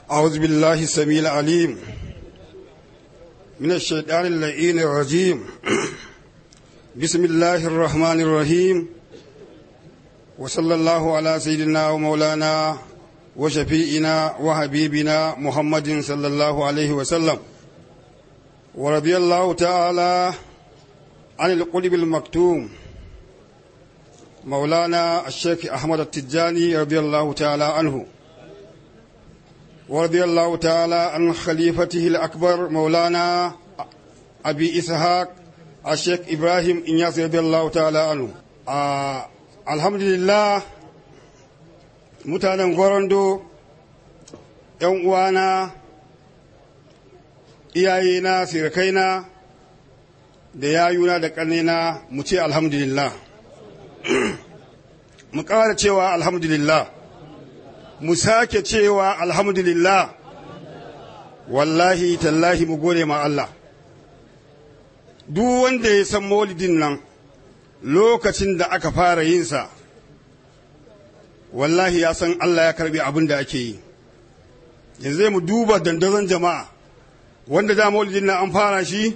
أعوذ بالله السميع العليم من الشيطان اللعين الرجيم بسم الله الرحمن الرحيم وصلى الله على سيدنا ومولانا وشفيئنا وحبيبنا محمد صلى الله عليه وسلم ورضي الله تعالى عن القلب المكتوم مولانا الشيخ أحمد التجاني رضي الله تعالى عنه ورضي الله تعالى عن خليفته الأكبر مولانا أبي إسحاق الشيخ إبراهيم إنياس رضي الله تعالى عنه آه الحمد لله mutanen gorondo ‘yan uwana iyayena sirikaina da yayuna da ƙannena mu ce alhamdulillah mu ƙara cewa alhamdulillah mu sake cewa alhamdulillah wallahi tallahi mu gode ma Allah duk wanda ya san maulidin nan lokacin da aka fara yinsa wallahi ya san Allah ya karbi abin da ake yi yanzu mu duba dandazon jama'a wanda da maulidin nan an fara shi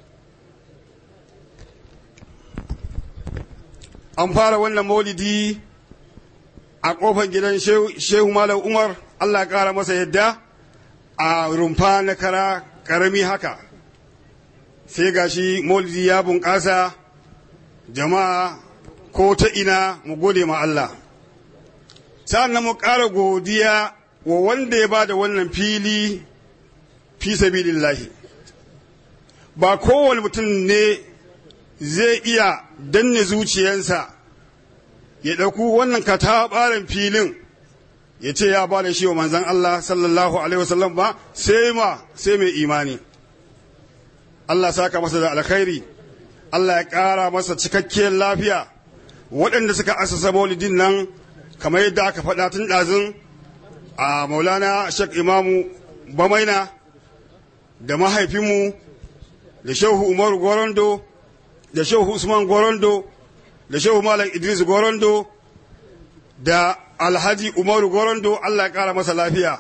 an fara wannan maulidi a kofar gidan shehu malam umar Allah ya kara masa yadda a rumfa na kara karami haka sai gashi maulidi ya bunƙasa jama'a ko ta ina mu gode ma Allah sa'an mu ƙara godiya wa wanda ya ba da wannan fili fi sabilillahi ba kowane mutum ne zai iya danne zuciyansa ya ɗauku wannan kataɓaren filin ya ce ya ba da shi wa manzan Allah sallallahu Alaihi wasallam ba sai ma sai mai imani Allah saka masa da alkhairi Allah ya ƙara masa cikakkiyar lafiya waɗanda suka asasa maulidin nan kamar yadda aka faɗa tun ɗazun a maulana shek imamu bamaina da mahaifinmu da shehu umaru gorondo da shehu usman gorondo da shehu malam idris gorondo da alhaji umaru gorondo allah ya ƙara masa lafiya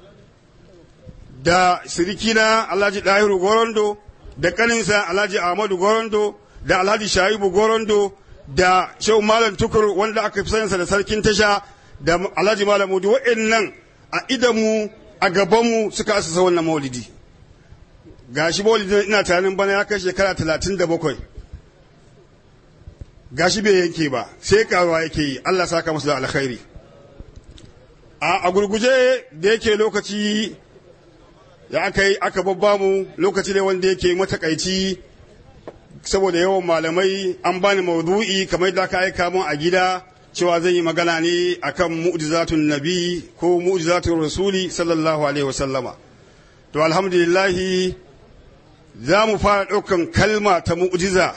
da sirikina alhaji ɗahiru gorondo da ƙaninsa alhaji ahmadu gorondo da alhaji shaibu gorondo da shehu malam tukur wanda aka fi saninsa da sarkin tasha da alhaji malam mudu wa'annan a idanmu a gabanmu suka asasa wannan maulidi gashi maulidi ina tunanin bana ya kai shekara talatin da bakwai gashi bai yanke ba sai karuwa yake yi allah saka masu da alkhairi a gurguje da yake lokaci ya aka yi aka babbamu lokaci ne wanda yake matakaici saboda yawan malamai an bani maudu'i kamar da aka aika mun a gida cewa zan yi magana ne akan mu'jizatun nabi ko mu'jizatun rasuli sallallahu alaihi wasallama to alhamdulillahi za mu fara ɗaukan kalma ta mu'jiza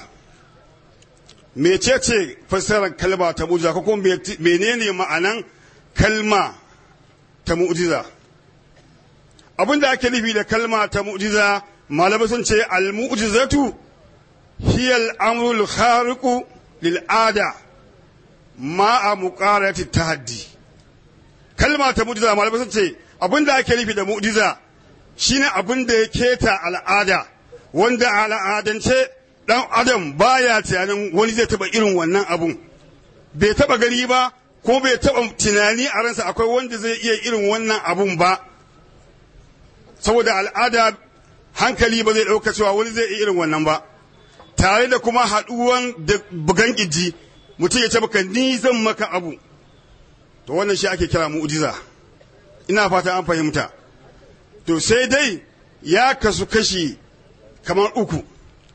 mecece fassarar kalma ta mu'jiza ko kuma menene ma'anan kalma ta mu'jiza abin da ake nufi da kalma ta mu'jiza malamai sun ce al-mu'jizatu hiya al-amru al-khariqu lil-ada ma'a muqarati tahaddi kalma ta mu'jiza malamai sun ce abin da ake nufi da mu'jiza shine abin da ya keta al'ada wanda al'adance dan adam baya tunanin wani zai taba irin wannan abun bai taba gani ba ko bai taba tunani a ransa akwai wanda zai iya irin wannan abun ba saboda al'ada hankali ba zai ɗauka cewa wani zai iya irin wannan ba tare da kuma haɗuwan da bugan ƙiji mutum ya ce baka ni zan maka abu to wannan shi ake kira mu'jiza ina fata an fahimta to sai dai ya kasu kashi kamar uku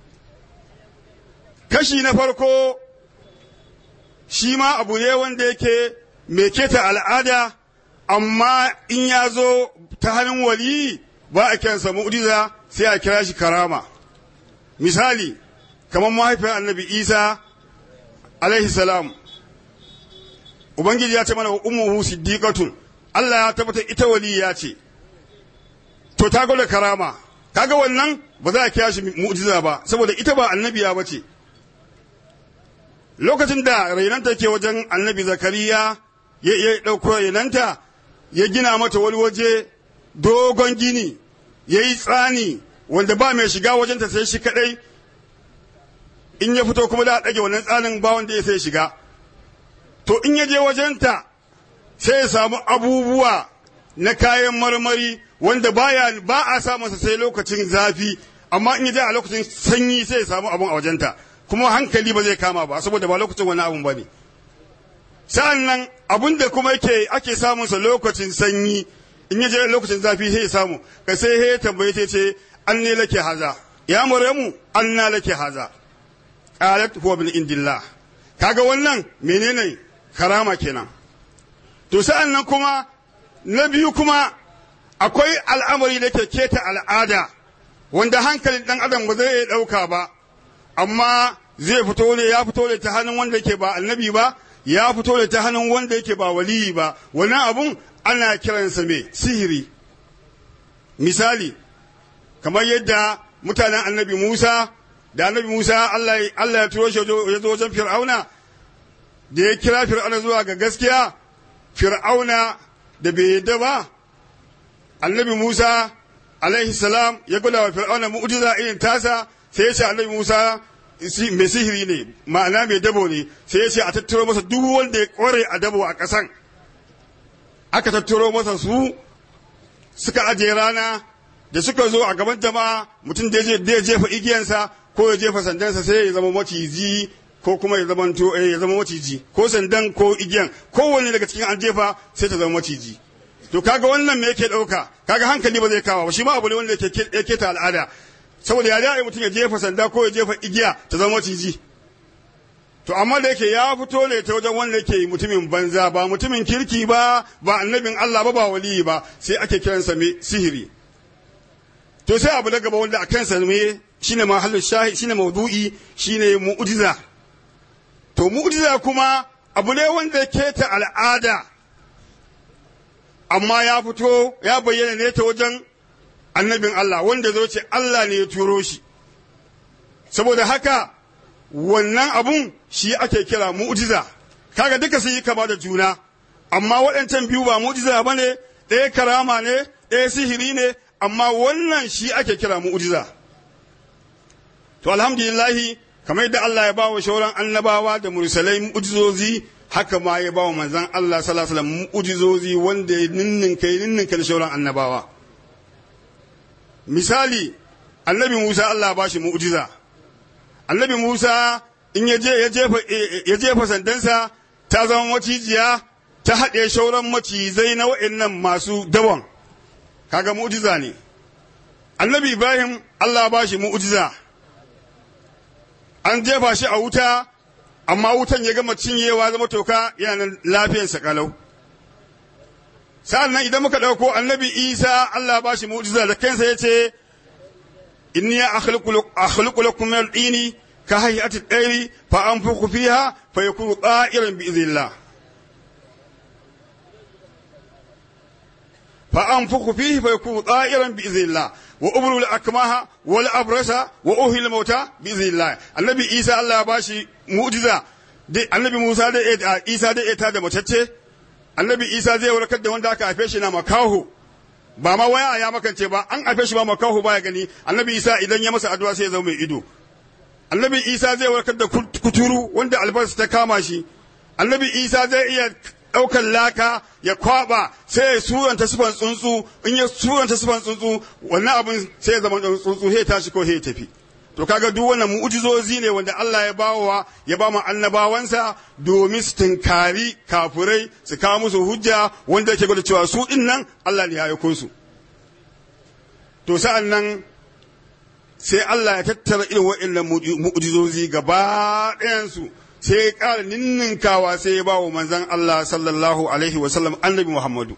kashi na farko shi ma abu ne wanda yake mai keta al'ada amma in ya zo ta hannun waliyi ba a kiransa mu'jiza sai a kira shi karama misali kamar mahaifin annabi isa alaihi salam ubangiji ya ce mana wa ummuhu siddiqatun Allah ya tabbata ita waliya ce to ta gwada karama kaga wannan ba za a kira shi mu'jiza ba saboda ita ba annabiya ba ce lokacin da rainanta ke wajen annabi zakariya ya ɗauko rainanta ya gina mata wani waje dogon gini ya yi tsani wanda ba mai shiga wajenta sai shi kadai in ya fito kuma da a ɗage wannan tsanin ba wanda ya sai shiga to in ya je wajenta sai ya samu abubuwa na kayan marmari wanda baya ba a sa masa sai lokacin zafi amma in ya je a lokacin sanyi sai ya samu abun a wajenta kuma hankali ba zai kama ba saboda ba lokacin wani abun ba ne sa'an nan abun da kuma yake ake samunsa lokacin sanyi in ya je lokacin zafi sai ya samu ka sai ya tambaye ta ce an ne lake haza ya maryamu an na lake haza qalat huwa min indillah kaga wannan menene karama kenan to sa'an nan kuma na biyu kuma akwai al'amari da ke keta al'ada wanda hankalin dan adam ba zai dauka ba amma zai fito ne ya fito ne ta hannun wanda yake ba annabi ba ya fito ne ta hannun wanda yake ba waliyi ba wannan abun ana kiransa mai sihiri misali kamar yadda mutanen annabi Musa da annabi Musa Allah ya turo shi ya zo wajen Fir'auna da ya kira Fir'auna zuwa ga gaskiya Fir'auna da bai yadda ba annabi Musa alaihi salam ya gwada wa Fir'auna mu'jiza irin tasa sai ya ce annabi Musa mai sihiri ne ma'ana mai dabo ne sai ya ce a tattaro masa duk wanda ya kware a dabo a ƙasan aka tattaro masa su suka ajiye rana da suka zo a gaban jama'a mutum da ya jefa igiyansa ko ya jefa sandansa sai ya zama maciji ko kuma ya zama to ya zama maciji ko sandan ko igiyan kowanne daga cikin an jefa sai ta zama maciji to kaga wannan me yake dauka kaga hankali ba zai kawo ba shi ma abu ne wanda yake ta al'ada saboda ya da mutum ya jefa sanda ko ya jefa igiya ta zama maciji to amma da yake ya fito ne ta wajen wanda yake mutumin banza ba mutumin kirki ba ba annabin Allah ba ba waliyi ba sai ake kiransa me sihiri to sai abu na gaba wanda a kansa me shine mahallin shahi shine maudu'i shine mu'jiza to mu'jiza kuma abu ne wanda ke ta al'ada amma ya fito ya bayyana ne ta wajen annabin Allah wanda zo ce Allah ne ya turo shi saboda haka wannan abun shi ake kira mu'jiza kaga duka sun yi kama da juna amma waɗancan biyu ba mu'jiza ba ne ɗaya karama ne ɗaya sihiri ne amma wannan shi ake kira mu'jiza to alhamdulillahi kamar yadda Allah ya bawa shauran annabawa da mursalai mu'jizozi haka ma ya bawa manzon Allah sallallahu alaihi wasallam mu'jizozi wanda ya ninninka ya ninninka da shauran annabawa misali annabi Musa Allah ba shi mu'jiza annabi Musa in ya je ya jefa sandansa ta zama macijiya ta haɗe shauran macizai na wa'annan masu dawon kaga mu'jiza ne annabi Ibrahim Allah ba shi mu'jiza an jefa shi a wuta amma wutan ya gama cinyewa zama toka yana nan lafiyarsa kalau sa'an nan idan muka ɗauko annabi isa Allah ba shi mu'jiza da kansa ya ce inni akhluqu lakum min al-dini ka hay'ati at-tayri fa anfukhu fiha fa yakunu ta'iran bi idhnillah fa anfukhu fihi fa yakunu ta'iran bi idhnillah wa ubru al-akmaha wal abrasa wa uhil al-mauta bi idhnillah annabi isa Allah ba shi mu'jiza annabi Musa da Isa da ita da matacce annabi isa zai warkar da wanda aka haife shi na makaho ba ma waya ya makance ba an haife shi ba makaho baya gani annabi isa idan ya masa addu'a sai ya zama mai ido annabi isa zai warkar da kuturu wanda albarsa ta kama shi annabi isa zai iya ɗaukar laka ya kwaba sai ya suranta sifan tsuntsu in ya suranta sifan tsuntsu wannan abin sai ya zama tsuntsu sai ya tashi ko sai ya tafi to kaga duk wannan mu'jizozi ne wanda Allah ya bawa ya ba mu annabawansa domin su tinkari kafurai su kawo musu hujja wanda yake gwada cewa su din nan Allah ne ya aiko su to sa'an nan sai Allah ya tattara irin waɗannan mu'jizozi gaba ɗayansu sai ya ƙara ninninkawa sai ya ba wa manzon Allah sallallahu alaihi wa sallam annabi Muhammadu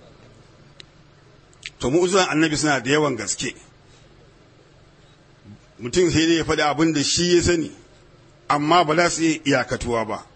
to mu'jizan annabi suna da yawan gaske mutum sai dai ya faɗi abin da shi ya sani amma ba za su iya iyakatuwa ba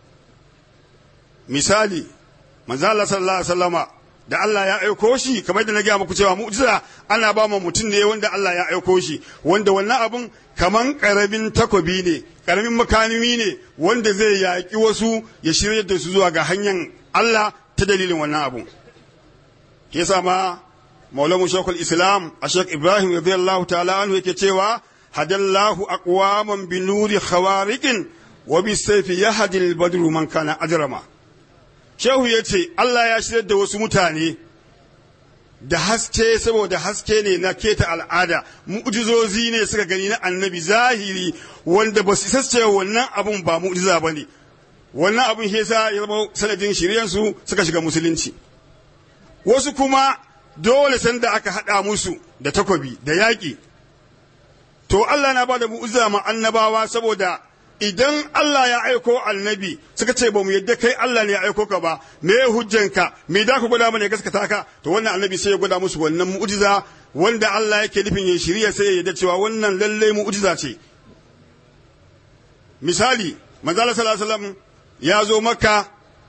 misali manzo Allah sallallahu alaihi wasallama da Allah ya aiko shi kamar da na gaya muku cewa mu'jiza ana ba mu mutum ne wanda Allah ya aiko shi wanda wannan abun kaman karamin takobi ne karamin makanimi ne wanda zai yaƙi wasu ya shirya da su zuwa ga hanyar Allah ta dalilin wannan abun yasa ma maulamu shekul islam a shek ibrahim radiyallahu ta'ala anhu yake cewa hadallahu aqwaman bi nuri khawariqin wa bi sayfi yahdi al badru man kana ajrama shehu yace Allah ya shirya da wasu mutane da haske saboda haske ne na keta al'ada mu'jizozi ne suka gani na annabi zahiri wanda ba su sace wannan abun ba mu'jiza bane wannan abun shi yasa ya zama sanadin shiryansu suka shiga musulunci wasu kuma dole sanda aka haɗa musu da takobi da yaƙi to Allah na ba da mu'ujiza ma annabawa saboda idan Allah ya aiko annabi suka ce ba mu yadda kai Allah ne ya aiko ka ba me hujjanka me da ku gwada mana gaskata ka to wannan annabi sai ya gwada musu wannan mu'ujiza wanda Allah yake nufin ya shirya sai ya yadda cewa wannan lalle mu'ujiza ce misali manzala sallallahu alaihi wasallam ya zo makka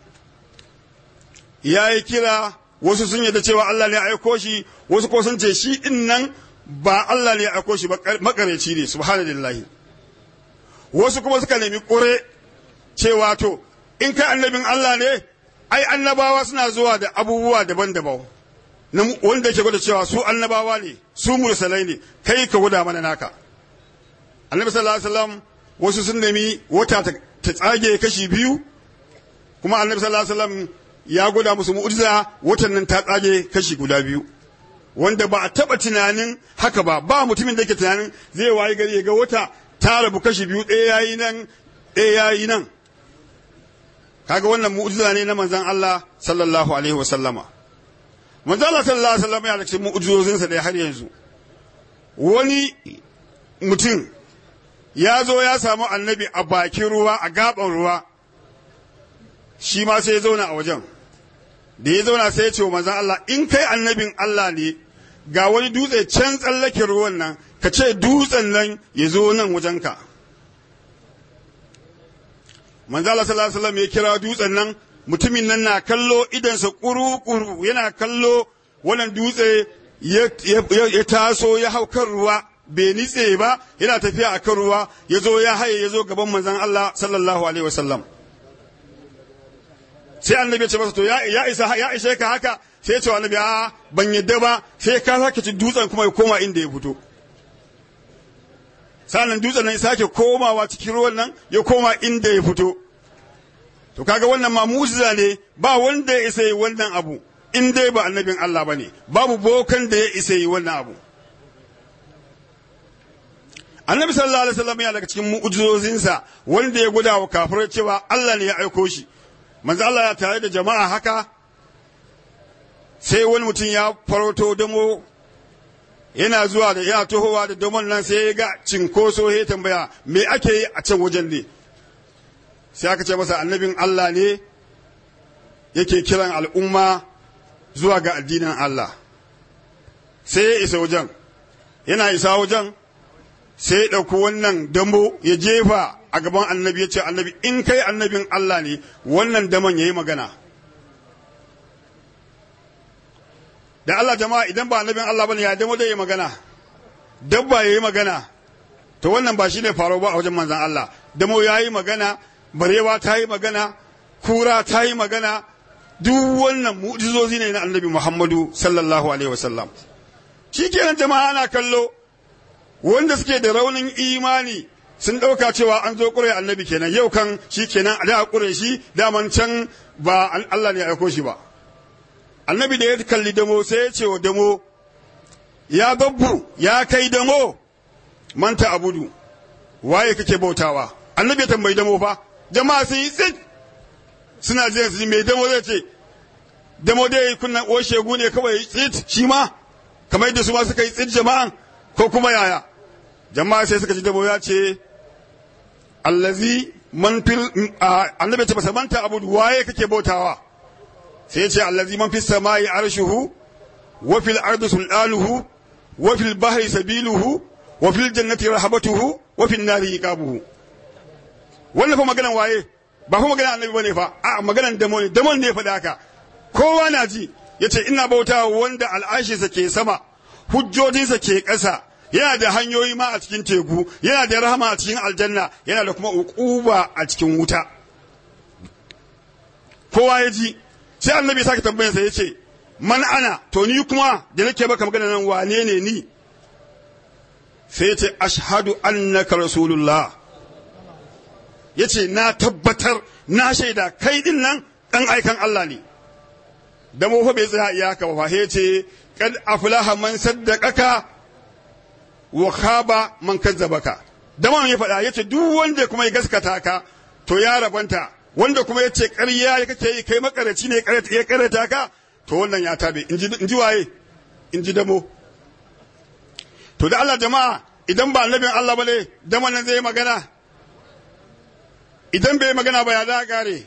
ya yi kira wasu sun yadda cewa Allah ne ya aiko shi wasu ko sun ce shi din nan ba Allah ne ya aiko shi ba makareci ne subhanallahi wasu kuma suka nemi ƙure cewa to in kai annabin Allah ne ai annabawa suna zuwa da abubuwa daban-daban wanda ke gwada cewa su annabawa ne su mursalai ne kai ka gwada mana naka annabi sallallahu alaihi wasallam wasu sun nemi wata ta tsage kashi biyu kuma annabi sallallahu alaihi wasallam ya gwada musu mu'jiza watan nan ta tsage kashi guda biyu wanda ba a taba tunanin haka ba ba mutumin da yake tunanin zai wayi gari ya ga wata ta rabu kashi biyu ɗaya yayi nan ɗaya yayi nan kaga wannan mu'jiza ne na manzon Allah sallallahu alaihi wasallama manzon Allah sallallahu alaihi wasallama ya cikin mu'jizozinsa da har yanzu wani mutum ya zo ya samu annabi a bakin ruwa a gaban ruwa shi ma sai ya zauna a wajen da ya zauna sai ya ce wa manzan Allah in kai annabin Allah ne ga wani dutse can tsallake ruwan nan ka ce dutsen nan ya zo nan wajenka manzan Allah sallallahu alaihi wasallam ya kira dutsen nan mutumin nan na kallo idansa kuru-kuru yana kallo wannan dutse ya taso ya hau kan ruwa bai nitse ba yana tafiya a kan ruwa ya zo ya haye ya zo gaban manzan Allah sallallahu alaihi wasallam sai annabi ya ce masa to ya isa ya ishe ka haka sai ya ce annabi a ban yadda ba sai ka sake ci dutsen kuma ya koma inda ya fito sannan dutsen nan ya sake komawa cikin ruwan nan ya koma inda ya fito to kaga wannan ma mu'jiza ne ba wanda ya isa yi wannan abu in dai ba annabin Allah bane babu bokan da ya isa yi wannan abu annabi sallallahu alaihi wasallam ya daga cikin mu'jizozinsa wanda ya guda wa kafirai cewa Allah ne ya aiko shi manzo Allah ya tare da jama'a haka sai wani mutum ya faroto damo yana zuwa da yana tohowa da damon nan sai ya ga cinkoso ya tambaya me ake yi a can wajen ne sai aka ce masa annabin Allah ne yake kiran al'umma zuwa ga addinin Allah sai ya isa wajen yana isa wajen sai ya ɗauki wannan dambo ya jefa a gaban annabi ya ce annabi in kai annabin Allah ne wannan daman ya yi magana da Allah jama'a idan ba annabin Allah bane ya damo da yi magana dabba ya yi magana to wannan ba shine faro ba a wajen manzan Allah damo ya yi magana barewa ta yi magana kura ta yi magana duk wannan mu'jizozi ne na annabi Muhammadu sallallahu alaihi wasallam shikenan jama'a ana kallo wanda suke da raunin imani sun ɗauka cewa an zo ƙure annabi kenan yau kan shi kenan a da ƙure shi daman can ba Allah ne ya aiko shi ba annabi da ya kalli damo sai ya ce wa damo ya babbu ya kai damo manta abudu waye kake bautawa annabi ya tambayi damo fa jama'a sun yi tsit suna jiran su mai damo zai ce damo dai kunna o shegu ne kawai tsit shi ma kamar yadda su ma suka yi tsit jama'an ko kuma yaya jama'a sai suka ji dabo ya ce allazi man fil annabi ta manta abudu waye kake bautawa sai ya ce allazi man fis samai arshuhu wa fil ardi sultanuhu wa fil bahri sabiluhu wa fil jannati rahabatuhu wa fil nari iqabuhu wannan fa maganan waye ba fa maganan annabi bane fa a maganan damo ne damon ne faɗa haka kowa na ji yace ina bautawa wanda al'ashinsa ke sama hujjojinsa ke ƙasa yana da hanyoyi ma a cikin teku yana da rahama a cikin aljanna yana da kuma uquba a cikin wuta kowa ya ji sai annabi sake tambayar sa yace man ana to ni kuma da nake baka magana nan wane ne ni sai ce ashhadu annaka rasulullah yace na tabbatar na shaida kai din nan dan aikan Allah ne da mu fa bai tsaya iyaka ba fa ce kad aflaha man saddaqaka wa khaba man kazzabaka da man ya faɗa yace duk wanda kuma ya gaskata ka to ya rabanta wanda kuma yace ƙarya kake yi kai makaraci ne ya karata ka to wannan ya tabe in ji waye in ji damo to da Allah jama'a idan ba annabin Allah bane dama nan zai magana idan bai magana ba ya da gare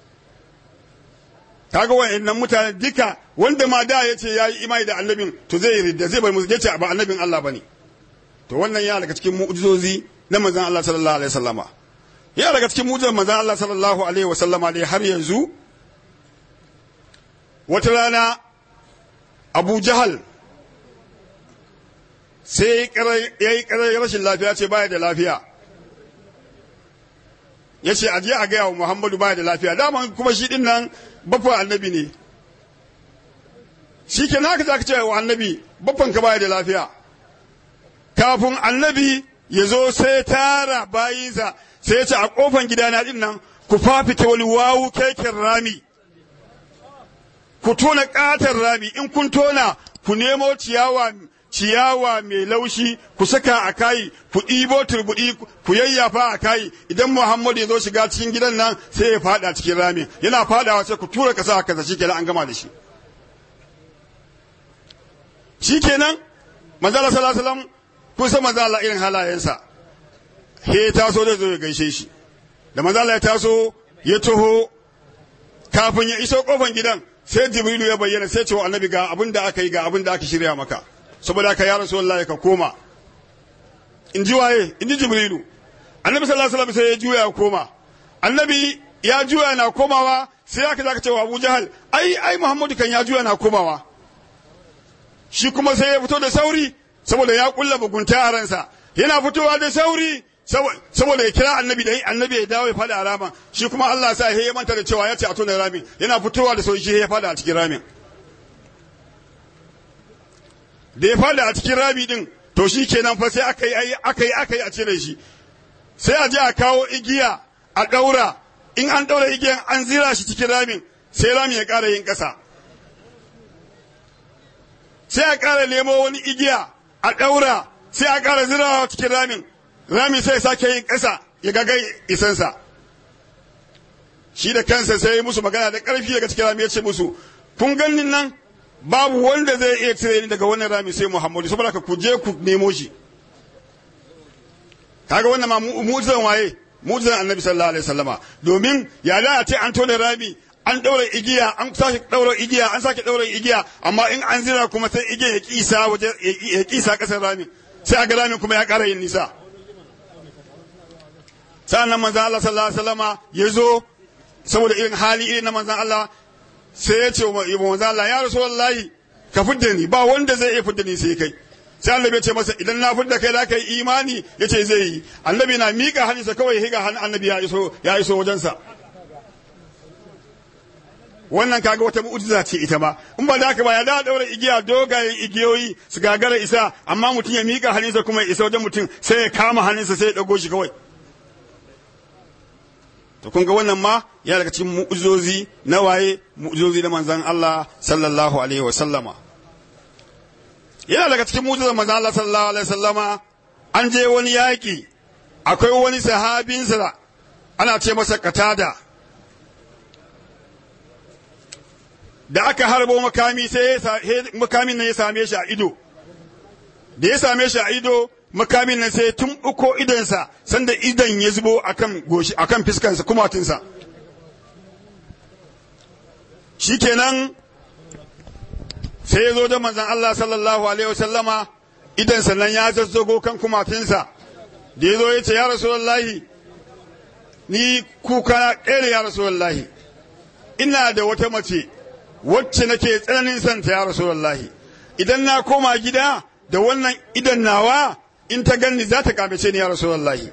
kaga wa'annan mutane duka wanda ma da yace yayi imani da annabin to zai ridda zai bar musu yace ba annabin Allah bane to wannan ya daga cikin mu'jizozi na manzon Allah sallallahu alaihi wasallama ya daga cikin mu'jizar manzon Allah sallallahu alaihi wasallama ne har yanzu wata rana Abu Jahal sai ya yi karar rashin lafiya ce baya da lafiya ya ce aje a gaya wa Muhammadu baya da lafiya dama kuma shi din nan bafa annabi ne shi ke naka za ka ce wa annabi baffan ka baya da lafiya kafin annabi ya zo sai tara bayinsa sai ya ce a kofan gidana din nan ku fafita wani wawu keken rami ku tona katon rami in kun tona ku nemo ciyawa ciyawa mai laushi ku saka a kayi ku ɗibo turbuɗi ku yayyafa a kayi idan Muhammadu ya zo shiga cikin gidan nan sai ya fada cikin rami yana fadawa sai ku tura kasa a kasa shikenan an gama da shi shikenan manzala sallallahu alaihi wasallam kun san manzala irin halayensa he taso zai zo ya gaishe shi da manzala ya taso ya taho kafin ya iso kofan gidan sai jibrilu ya bayyana sai cewa annabi ga abin da aka yi ga abin da aka shirya maka saboda haka ya rasulullahi ka koma in ji waye in ji jibrilu annabi sallallahu alaihi wasallam sai ya juya ya koma annabi ya juya na komawa sai aka zaka cewa abu jahal ai ai muhammadu kan ya juya na komawa shi kuma sai ya fito da sauri saboda ya kulla bugunta a ransa yana fitowa da sauri saboda ya kira annabi da annabi ya dawo ya fada a ramin shi kuma Allah sa ya manta da cewa ya ce a tona ramin yana fitowa da sauri shi ya fada a cikin ramin da ya fada a cikin rami din to shi kenan fa sai aka yi aka yi aka yi a cire shi sai a je a kawo igiya a daura in an daura igiyan an zira shi cikin ramin sai ramin ya ƙara yin ƙasa sai a ƙara nemo wani igiya a daura sai a ƙara zirawa cikin ramin rami sai sake yin ƙasa ya gagai isansa shi da kansa sai ya musu magana da ƙarfi daga cikin rami ya ce musu kun ganin nan babu wanda zai iya cire ni daga wannan rami sai Muhammadu saboda ka ku je ku nemo shi kaga wannan ma mu'jizan waye mu'jizan Annabi sallallahu alaihi wasallama domin ya da a ce an tona rami an daura igiya an sake daura igiya an sake daura igiya amma in an zira kuma sai igiya ya kisa waje ya kisa kasar rami sai aga ramin kuma ya ƙara yin nisa sa'annan manzon Allah sallallahu alaihi wasallama ya zo saboda irin hali irin na manzon Allah sai ya ce wa manzo Allah ya rasulullahi ka fidda ni ba wanda zai iya fidda ni sai kai sai annabi ya ce masa idan na fidda kai za ka yi imani ya ce zai yi annabi na miƙa hannunsa kawai higa hannun annabi ya iso ya iso wajensa wannan kaga wata mu'jiza ce ita ma in ba da haka ba ya da daura igiya dogayen igiyoyi su gagara isa amma mutum ya miƙa hannunsa kuma ya isa wajen mutum sai ya kama hannunsa sai ya dago shi kawai to kun ga wannan ma ya daga cikin mu'uzozi na waye mu'uzozi na manzon Allah sallallahu alaihi wa sallama yana daga cikin mu'ujizar manzon Allah sallallahu alaihi wa sallama an je wani yaƙi akwai wani sahabinsa ana ce masa katada da aka harbo makami sai makamin nan ya same shi a ido da ya same shi a ido makamin nan sai tun uko idonsa sanda idon ya zubo akan goshi akan fiskansa kumatinsa shikenan sai ya zo da manzon Allah sallallahu alaihi wasallama idonsa nan ya zazzago kan kumatinsa da ya zo ya ce ya rasulullahi ni kuka na ƙere ya rasulullahi ina da wata mace wacce nake tsananin santa ya rasulullahi idan na koma gida da wannan idan nawa in ta ganni za ta kamace ni ya rasulullahi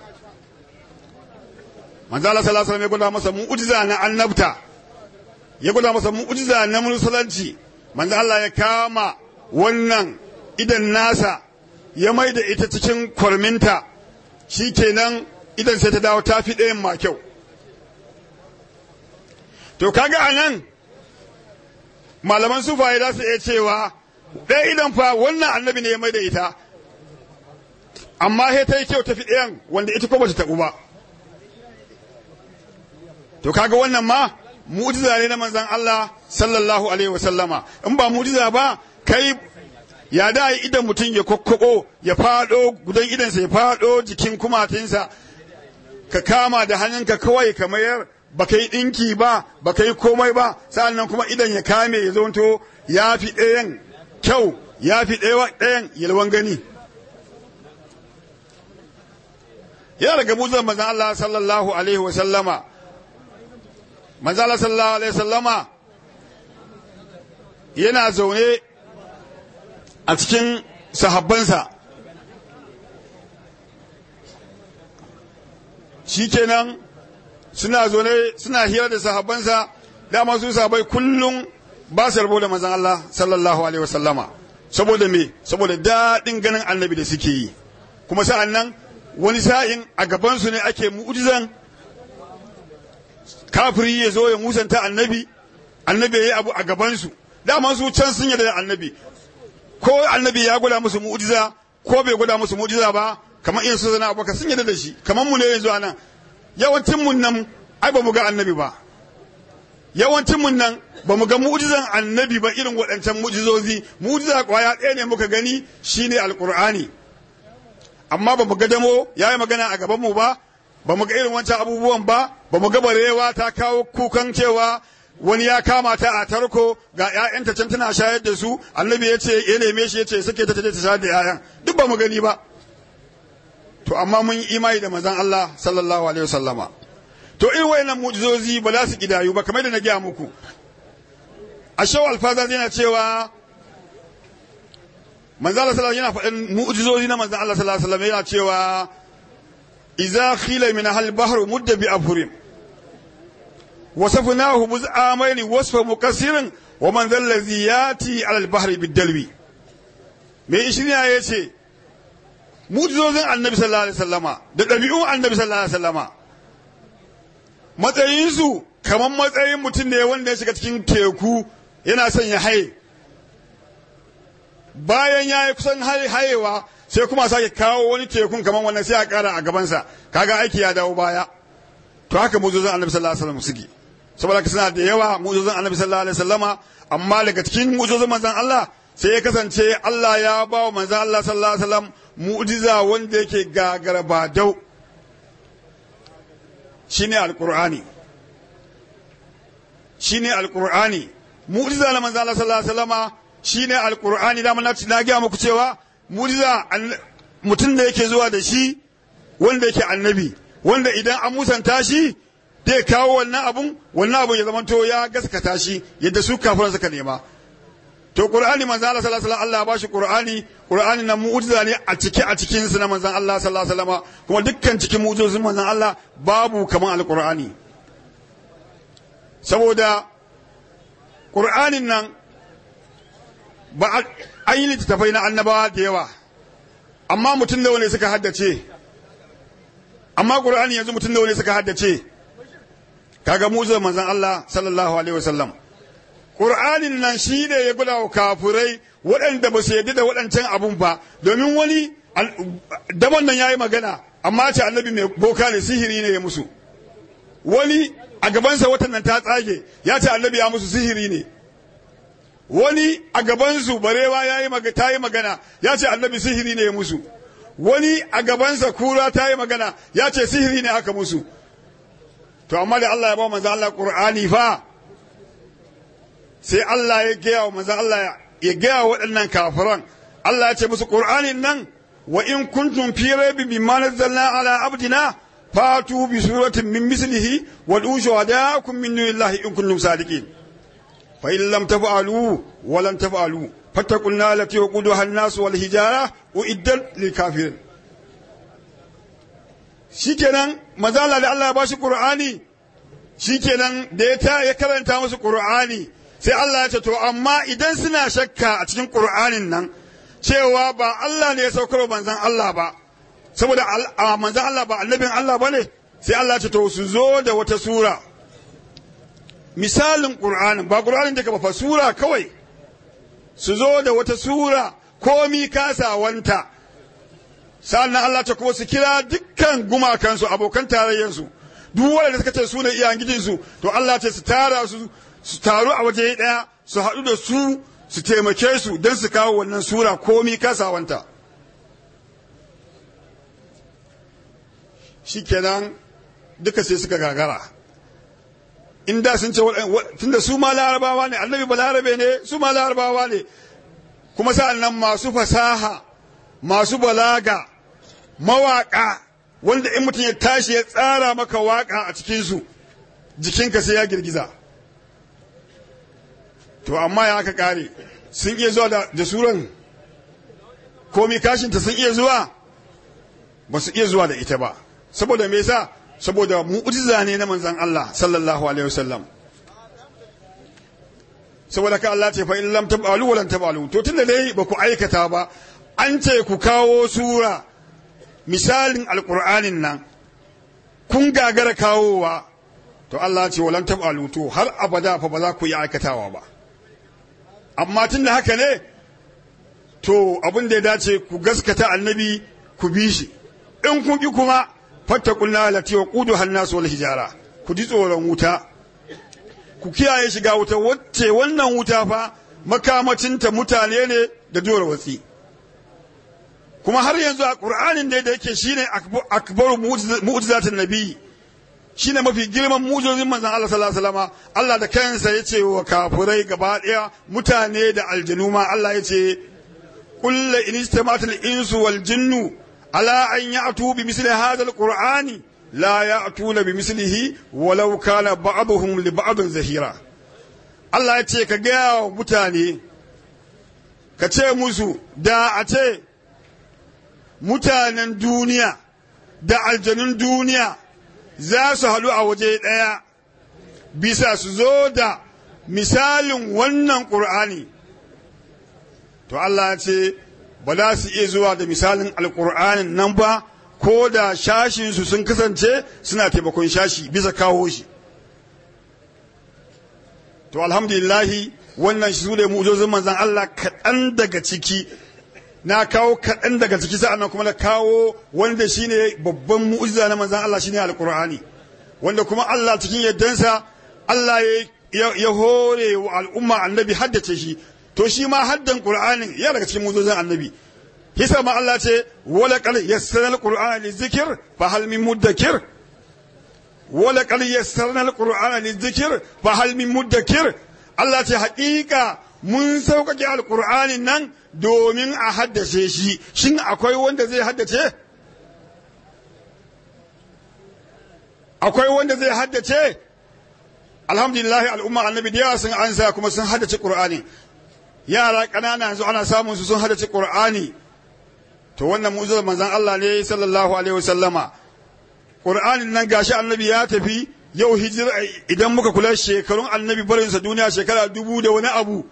manzo Allah sallallahu alaihi wasallam ya gwada masa mu'jiza na annabta ya gwada masa mu'jiza na musulunci manzo Allah ya kama wannan idan nasa ya mai da ita cikin kwarminta shi kenan idan sai ta dawo ta fi ɗayan ma kyau to kaga a nan malaman sufaye za su iya cewa ɗaya idan fa wannan annabi ne ya mai da ita amma sai ta yi kyau ta fi ɗayan wanda ita ko ba ta taɓu ba to kaga wannan ma mu'jiza ne na manzon Allah sallallahu alaihi wasallama in ba mu'jiza ba kai ya da yi idan mutum ya kokkoko ya fado gudan idansa ya fado jikin kumatinsa ka kama da hannunka kawai ka mayar ba ka yi ɗinki ba ba ka yi komai ba sa'annan kuma idan ya kame ya zonto ya fi ɗayan kyau ya fi ɗayan yalwan gani yana daga muzan manzan Allah sallallahu alaihi wasallama manzan Allah sallallahu alaihi wasallama yana zaune a cikin sahabbansa shi kenan suna zaune suna hira da sahabbansa dama su sahabbai kullum ba su rabo da manzan Allah sallallahu alaihi wasallama saboda me saboda daɗin ganin annabi da suke yi kuma sa'an nan wani sa'in a gabansu ne ake mu'jizan kafiri ya zo ya musanta annabi annabi ya yi abu a gabansu dama su can sun yarda da annabi ko annabi ya gwada musu mu'jiza ko bai gwada musu mu'jiza ba kamar irin su zana abubakar sun yarda da shi kamar mu ne yanzu anan yawancin mun nan ai ba mu ga annabi ba yawancin mun nan ba mu ga mu'jizan annabi ba irin waɗancan mu'jizozi mu'jiza kwaya ɗaya ne muka gani shine alqur'ani amma ba mu ga damo yayi magana a gaban mu ba ba mu ga irin wancan abubuwan ba ba mu ga barewa ta kawo kukan cewa wani ya kama ta a tarko ga ƴaƴanta can tana shayar da su annabi ya ce ya neme shi ya ce suke ta ta shayar da ƴaƴan duk ba mu gani ba to amma mun yi imani da manzon Allah sallallahu alaihi wasallama to irin wayannan mu'jizozi ba za su kidayu ba kamar da na gaya muku a shaw alfaza yana cewa manzon Allah sallallahu yana faɗin mu'jizozi na manzon Allah sallallahu alaihi wasallam yana cewa idza khila min hal bahru mudda bi afrim وصفناه مزعامين وصف مكسر ومن ذا الذي ياتي على البحر بالدلو me ishiriya ya ce mujizozin annabi sallallahu alaihi wasallama da ɗabi'un annabi sallallahu alaihi wasallama matsayinsu kamar matsayin mutum ne wanda ya shiga cikin teku yana son ya haye bayan ya yi kusan hayewa sai kuma sake kawo wani tekun kamar wannan sai a kara a gabansa kaga aiki ya dawo baya to haka mujizozin annabi sallallahu alaihi wasallam suke saboda suna da yawa mu'jizan annabi sallallahu alaihi wasallama amma daga cikin mu'jizan manzon Allah sai ya kasance Allah ya ba wa manzon Allah sallallahu alaihi wasallam mu'jiza wanda yake gagara ba dau shine alqur'ani shine alqur'ani mu'jiza na manzon Allah sallallahu alaihi wasallama shine alqur'ani da mun na ga muku cewa mu'jiza mutum da yake zuwa da shi wanda yake annabi wanda idan an musanta shi zai kawo wannan abun wannan abun ya zamanto ya gaskata shi yadda su kafiran suka nema to qur'ani manzo Allah sallallahu alaihi wasallam Allah ya bashi qur'ani qur'ani na mu'jiza ne a cike a cikin su na manzon Allah sallallahu alaihi wasallam kuma dukkan cikin mu'jizozin manzon Allah babu kaman alqur'ani saboda qur'anin nan ba an yi littattafai na annabawa da yawa amma mutum da wani suka haddace amma qur'ani yanzu mutum da wani suka haddace kaga mu'jizar manzon Allah sallallahu alaihi wasallam Qur'anin nan shi ne ya gula wa kafurai waɗanda ba su yarda da waɗancan abun ba domin wani daban nan yayi magana amma ce annabi mai boka ne sihiri ne ya musu wani a gabansa watan nan ta tsage ya ce annabi ya musu sihiri ne wani a gabansu barewa ya yi ta yi magana ya ce annabi sihiri ne ya musu wani a gabansa kura ta yi magana ya ce sihiri ne aka musu to amma da Allah ya ba manzo Allah Qur'ani fa sai Allah ya gaya wa manzo Allah ya gaya wa waɗannan kafiran Allah ya ce musu Qur'anin nan wa in kuntum fi raibin mimma nazzalna ala abdina fatu bi suratin min mislihi wa du shuhadakum min dunillahi in kuntum sadiqin fa in lam taf'alu wa lam taf'alu fattaqun nar lati waquduha an-nas wal hijara uiddat lil kafirin shikenan mazala da Allah ya bashi Qur'ani shikenan da ya ta ya karanta musu Qur'ani sai Allah ya ce to amma idan suna shakka a cikin Qur'anin nan cewa ba Allah ne ya saukar manzon Allah ba saboda manzon Allah ba annabin Allah bane sai Allah ya ce to su zo da wata sura misalin Qur'anin ba Qur'anin da ba sura kawai su zo da wata sura komi kasawanta sannan Allah ta kuma su kira dukkan gumakansu abokan tarayyansu duk wanda suka ce su ne iyayen gijinsu to Allah ce su tara su su taru a waje ɗaya su haɗu da su su taimake su don su kawo wannan sura komi kasawanta shikenan duka sai suka gagara inda sun ce tunda su ma larabawa ne annabi ba larabe ne su ma larabawa ne kuma sa'an nan masu fasaha masu balaga mawaƙa wanda in mutum ya tashi ya tsara maka waƙa a cikinsu jikinka sai ya girgiza to amma ya aka ƙare sun iya zuwa da suran komi kashinta sun iya zuwa ba su iya zuwa da ita ba saboda me yasa saboda mu'jiza ne na manzon Allah sallallahu alaihi wasallam saboda ka Allah ce fa in lam tabalu wa lam tabalu to tunda dai ba ku aikata ba an ce ku kawo sura misalin alqur'anin nan kun gagara kawowa to Allah ce wa lam tabalu to har abada fa ba za ku yi aikatawa ba amma tunda haka ne to abin da ya dace ku gaskata annabi ku bi shi in kun ki kuma fattakun lalati wa kudu hannasu wal hijara ku ji tsoron wuta ku kiyaye shiga wuta wacce wannan wuta fa makamacinta mutane ne da duwar watsi kuma har yanzu a ƙur'anin da yake shine akbaru mu'jizatin nabi shine mafi girman mu'jizozin manzon Allah sallallahu alaihi wasallam Allah da kansa yace wa kafirai gaba daya mutane da aljanu ma Allah yace kullu in istamatul insu wal jinnu ala an ya'tu bi misli hadha alqur'ani la ya'tuna bi mislihi walau kana ba'dhum li ba'dhin zahira Allah ya ce ka gaya wa mutane ka ce musu da a ce mutanen duniya da aljanun duniya za su haɗu a waje ɗaya bisa su zo da misalin wannan ƙur'ani to Allah ya ce ba za su iya zuwa da misalin alƙur'anin nan ba ko da shashinsu sun kasance suna taimakon shashi bisa kawo shi to alhamdulillahi wannan shi su ne mu'ujozin manzan Allah kaɗan daga ciki na kawo kaɗan daga ciki sa'annan kuma na kawo wanda shine babban mu'ujiza na manzan Allah shine alƙur'ani wanda kuma Allah cikin yaddansa Allah ya hore wa al'umma annabi haddace shi to shi ma haddan qur'anin ya daga cikin mu'ujizan annabi hisa ma Allah ce wala qad yassarna al-qur'ana lizikr fa hal min muddakir wala qad yassarna al-qur'ana lizikr fa hal min muddakir Allah ce haƙiƙa mun sauƙaƙe alƙur'anin nan domin a haddace shi shin akwai wanda zai haddace akwai wanda zai haddace alhamdulillah al'umma annabi da yawa sun ansa kuma sun haddace qur'ani yara ƙanana yanzu ana samun su sun haddace qur'ani to wannan mu'jizar manzon Allah ne sallallahu alaihi wasallama qur'anin nan gashi annabi ya tafi yau hijira idan muka kula shekarun annabi barinsa duniya shekara dubu da wani abu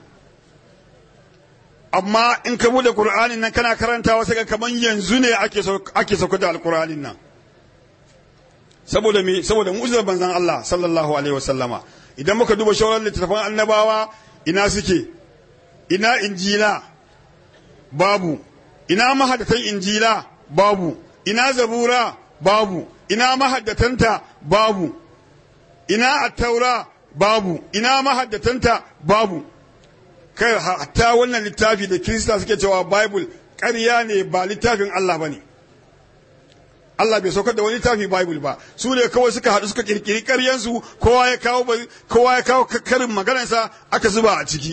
amma in ka bude qur'anin nan kana karantawa sai kaman yanzu ne ake ake sauka da alqur'anin nan saboda me saboda mu'jizar manzon Allah sallallahu alaihi wasallama idan muka duba shawarar littattafan annabawa ina suke ina injila babu ina mahaddatan injila babu ina zabura babu ina mahaddatanta babu ina attaura babu ina mahaddatanta babu kai hatta wannan littafi da kirista suke cewa bible ƙarya ne ba littafin Allah ba ne Allah bai saukar da wani littafi bible ba su ne kawai suka haɗu suka kirkiri ƙaryansu kowa ya kawo kowa ya kawo karin maganarsa aka zuba a ciki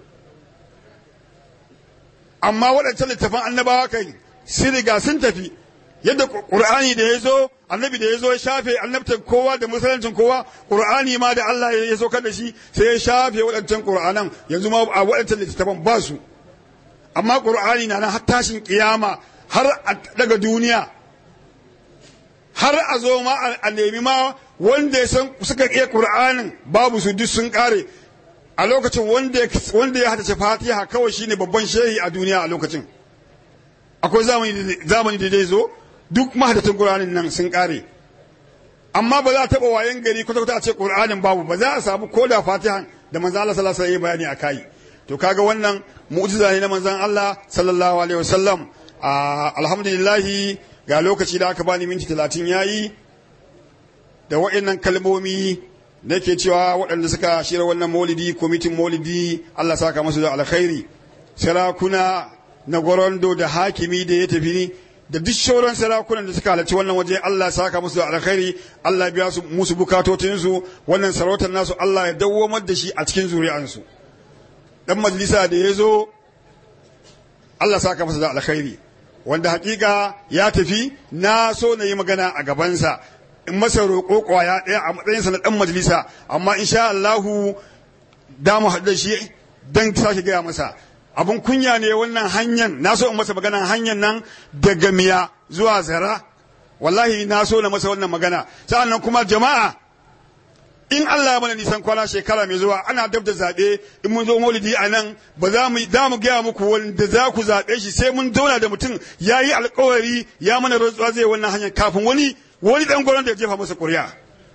amma waɗancan littafan annabawa kai sun riga sun tafi yadda ƙur'ani da ya zo annabi da ya zo ya shafe annabtan kowa da musuluncin kowa ƙur'ani ma da Allah ya saukar da shi sai ya shafe waɗancan ƙur'anan yanzu ma a waɗancan littattafan ba su amma ƙur'ani na nan har tashin ƙiyama har a daga duniya har a zo ma a nemi ma wanda ya san suka iya ƙur'anin babu su duk sun ƙare a lokacin wanda ya hadace fatiha kawai shine babban shehi a duniya a lokacin akwai zamani da zai zo duk mahadatan qur'anin nan sun kare amma ba za a taba wayan gari kwata kwata a ce qur'anin babu ba za a samu ko da fatiha da manzo Allah sallallahu alaihi wasallam bayani akai to kaga wannan mu'jiza ne na manzon Allah sallallahu alaihi wasallam alhamdulillah ga lokaci da aka bani minti 30 yayi da wa'annan kalmomi da ke cewa waɗanda suka shirya wannan maulidi kwamitin maulidi Allah saka masu da alkhairi sarakuna na gorondo da hakimi da ya tafi da duk shauran sarakunan da suka halarci wannan waje Allah saka musu da alkhairi Allah biya su musu bukatotinsu wannan sarautar nasu Allah ya dawwamar da shi a cikin zuri'ansu dan majalisa da ya zo Allah saka masa da alkhairi wanda hakika ya tafi na so na yi magana a gabansa in masa roƙo ƙwaya ɗaya a matsayinsa na ɗan majalisa amma insha Allahu da mu haɗu da shi don sake gaya masa abun kunya ne wannan hanyar na so in masa magana hanyar nan daga miya zuwa zara wallahi na so na masa wannan magana sa'an nan kuma jama'a in Allah mana nisan kwana shekara mai zuwa ana dab da zaɓe in mun zo maulidi a nan ba za mu da mu gaya muku wanda za ku zaɓe shi sai mun zauna da mutum ya yi alkawari ya mana rantsuwa zai wannan hanyar kafin wani wani dan gwaron da ya jefa masa ƙuri'a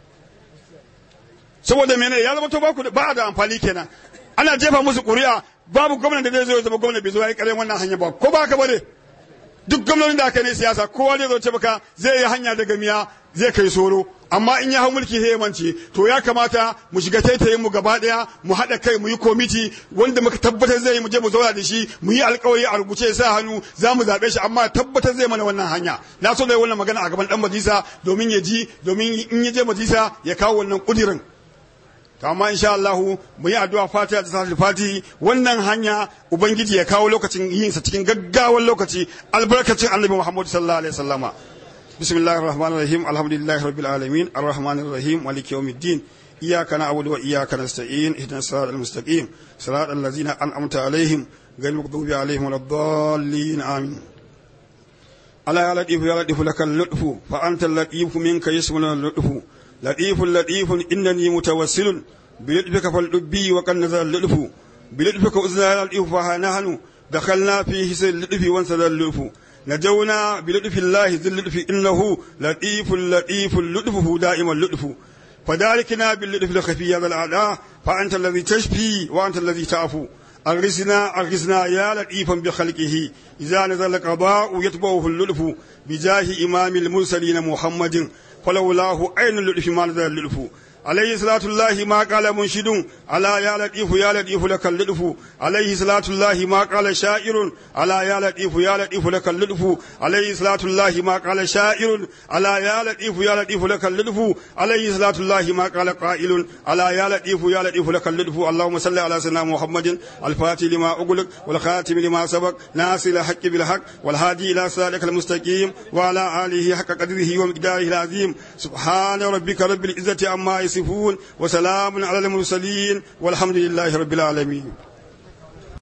saboda mene ya zama to ba da amfani kenan ana jefa musu ƙuri'a babu gwamnan da zai zo ya zama gwamna bai zo ya yi ƙaryan wannan hanya ba ko ba ka bane duk gwamnonin da aka ne siyasa kowa zai zo ce maka zai yi hanya daga miya zai kai soro amma in ya hau mulki sai mance to ya kamata mu shiga taitayin mu gaba daya mu haɗa kai mu yi komiti wanda muka tabbatar zai yi mu je mu zauna da shi mu yi alkawari a rubuce sa hannu za mu zaɓe shi amma tabbatar zai mana wannan hanya na so da yi wannan magana a gaban dan majalisa domin ya ji domin in ya je majalisa ya kawo wannan kudirin amma insha Allah mu yi addu'a fatiha da salatul fati wannan hanya ubangiji ya kawo lokacin yin sa cikin gaggawan lokaci albarkacin annabi Muhammad sallallahu alaihi wasallama bismillahir rahmanir rahim alhamdulillahi rabbil alamin arrahmanir rahim maliki yawmiddin iyyaka na'budu wa iyyaka nasta'in ihdinas siratal mustaqim siratal ladzina an'amta alaihim ghayril maghdubi alaihim waladdallin amin ala ya latifu ya latifu lakal lutfu fa anta latifu minka yasmuna lutfu لطيف لطيف إنني متوسل بلطفك فاللبي وقد نزل اللطف بلطفك أزنا اللطف فنحن دخلنا في حس اللطف وانسد اللطف نجونا بلطف الله ذي اللطف إنه لطيف لطيف لطفه دائما اللطف فذلكنا باللطف الخفي هذا الأعداء فأنت الذي تشفي وأنت الذي تعفو أغرسنا أغرسنا يا لطيفا بخلقه إذا نزل القضاء يتبعه اللطف بجاه إمام المرسلين محمد فلولاه أين اللطف ما نزل اللطف عليه صلاة الله ما قال منشد على يا لطيف يا لطيف لك اللطف عليه صلاة الله ما قال شاعر على يا لطيف يا لطيف لك اللطف عليه صلاة الله ما قال شاعر على يا لطيف يا لطيف لك اللطف عليه صلاة الله ما قال قائل على يا لطيف يا لطيف لك اللطف اللهم صل على سيدنا محمد الفاتح لما أغلق والخاتم لما سبق ناصر الحق بالحق والهادي إلى صراطك المستقيم وعلى آله حق قدره ومقداره العظيم سبحان ربك رب العزة عما يصفون وسلام على المرسلين والحمد لله رب العالمين